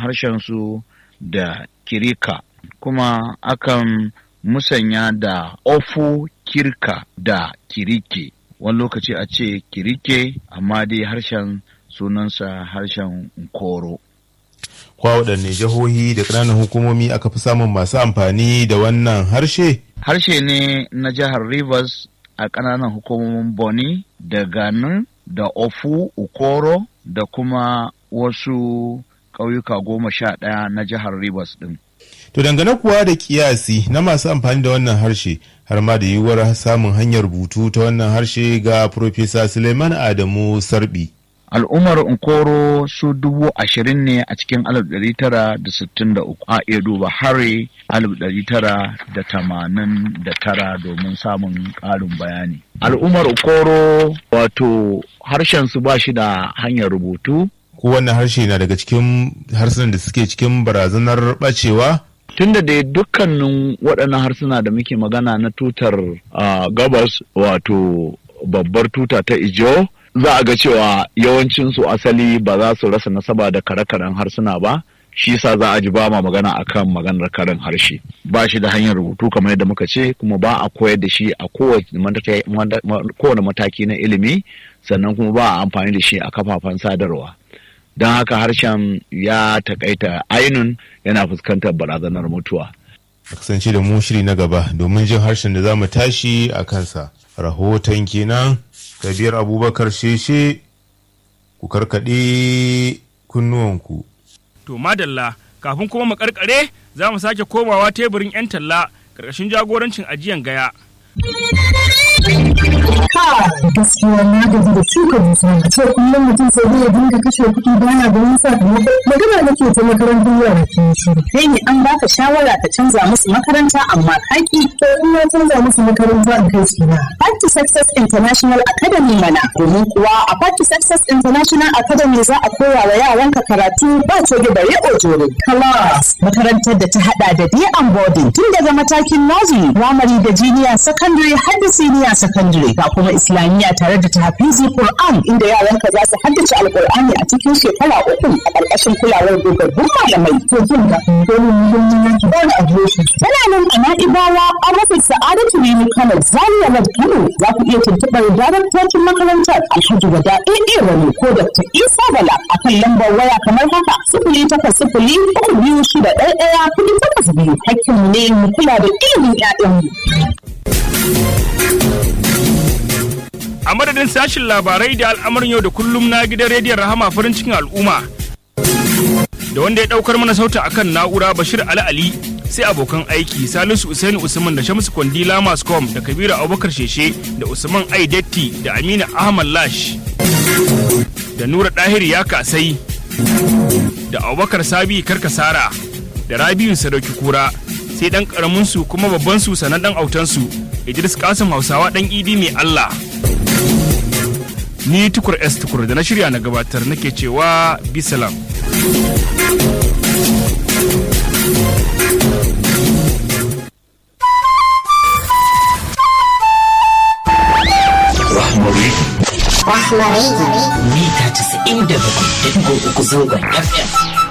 harshensu da kirika kuma akan musanya da ofu kirka da kirike wani lokaci a ce kirike amma dai harshen sunansa harshen koro kwa waɗanne jihohi da ƙananan hukumomi aka fi samun masu amfani da wannan harshe harshe ne na jihar rivers a ƙananan hukumomin boni da ganin da ofu ukoro da kuma wasu ƙauyuka goma sha ɗaya na jihar rivers ɗin To dangane kuwa da kiyasi na masu amfani da wannan harshe har ma da yiwuwar samun hanyar rubutu ta wannan harshe ga Profesa Suleiman Adamu Sarbi. Al'ummar Nkoro su dubu ashirin ne a cikin alif ɗari tara da sittin da uku a iya duba hari alif ɗari tara da tamanin da tara domin samun ƙarin bayani. Al'ummar Nkoro wato harshen su ba shi da hanyar rubutu. Ko wannan harshe na daga cikin harsunan da suke cikin barazanar ɓacewa? tunda da dukkanin waɗannan harsuna da muke magana na tutar gabas wato babbar tuta ta ijo za a ga cewa yawancinsu asali ba za su rasa nasaba da kare-karen harsuna ba shi sa za a ji ba ma magana akan maganar karen harshe ba shi da hanyar rubutu kamar yadda muka ce kuma ba a koyar da shi a kowane mataki na ilimi sannan kuma ba a amfani da shi a kafafen sadarwa don haka harshen ya takaita ainun yana fuskantar barazanar mutuwa. A kasance da mu shiri na gaba domin jin harshen da za mu tashi a kansa. Rahoton kenan Kabir Abubakar Sheshe ku karkaɗe kunnuwanku. To madalla kafin kuma mu karkare za mu sake komawa teburin 'yan talla ƙarƙashin jagorancin ajiyan gaya. gaskiya na gaji da shuka dusa a ce kullum mutum sai zai dinga kashe kuɗi baya ganin sakamako magana nake ta makarantar yara ke shiru kai ne an baka shawara ka canza musu makaranta amma kaki to in na canza musu makaranta in kai su na Part to Success International Academy mana domin kuwa a Part to Success International Academy za a koya wa yaranka karatu ba coge da riƙo jore class makarantar da ta hada da day and boarding tun daga matakin nursery primary da junior secondary har da senior secondary ga kuma islamiyya tare da tahfizi Qur'an inda yaranka za su haddace alqur'ani a cikin shekara uku a ƙarƙashin kulawar dogaggun malamai to jin ga domin muhimmin yanki ba na adireshi tana nan a na'ibawa an rufe sa'adatu rimi kano zaria road kano za ku iya tuntuɓar daraktocin makarantar alhaji wada ɗaya wani ko dr isa bala a kan lambar waya kamar haka sifili takwas sifili uku biyu shida ɗaya ɗaya kuɗi takwas biyu hakkinmu ne mu kula da ilimin 'ya'yanmu. a madadin sashin labarai da al'amarin yau da kullum na gidan rediyon rahama farin cikin al'umma da wanda ya daukar mana sauta akan na'ura bashir ali ali sai abokan aiki salisu usaini usman da shamsu kwandila mascom da kabiru abubakar sheshe da usman aidetti da amina ahmad lash da nura dahir ya kasai da abubakar sabi karkasara da rabiu sadauki kura sai dan karamin su kuma babban su sanan dan autan su idris kasim hausawa dan idi mai allah ni tukur s tukur da na shirya na gabatar nake cewa bisalam Rahmari. Rahmari. Mita 97.3 zangon FM.